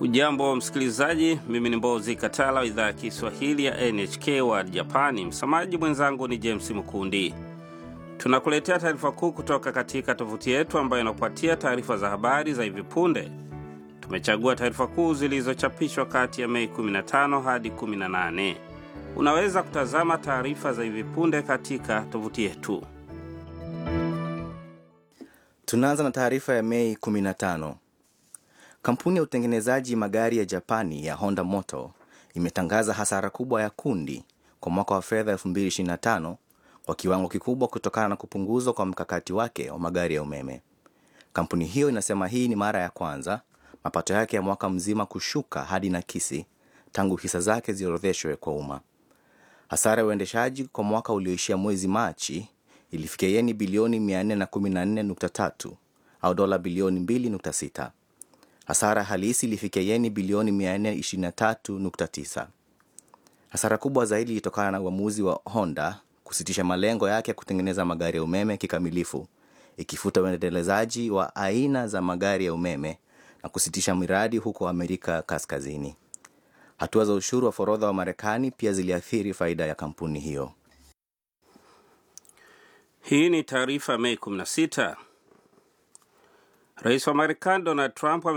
Ujambo msikilizaji, mimi ni Mbozi Katala wa idhaa ya Kiswahili ya NHK wa Japani. Msamaji mwenzangu ni James Mkundi. Tunakuletea taarifa kuu kutoka katika tovuti yetu ambayo inakupatia taarifa za habari za hivi punde. Tumechagua taarifa kuu zilizochapishwa kati ya Mei 15 hadi 18. Unaweza kutazama taarifa za hivi punde katika tovuti yetu. Tunaanza na taarifa ya Mei 15. Kampuni ya utengenezaji magari ya Japani ya Honda Motor imetangaza hasara kubwa ya kundi kwa mwaka wa fedha 2025 kwa kiwango kikubwa kutokana na kupunguzwa kwa mkakati wake wa magari ya umeme. Kampuni hiyo inasema hii ni mara ya kwanza mapato yake ya mwaka mzima kushuka hadi nakisi tangu hisa zake ziorodheshwe kwa umma. Hasara ya uendeshaji kwa mwaka ulioishia mwezi Machi ilifikia yeni bilioni 414.3 au dola bilioni 2.6. Hasara halisi ilifikia yeni bilioni 423.9. Hasara kubwa zaidi ilitokana na uamuzi wa Honda kusitisha malengo yake ya kutengeneza magari ya umeme kikamilifu, ikifuta uendelezaji wa aina za magari ya umeme na kusitisha miradi huko Amerika Kaskazini. Hatua za ushuru wa forodha wa Marekani pia ziliathiri faida ya kampuni hiyo. Hii ni taarifa Mei 16. Rais wa Marekani Donald Trump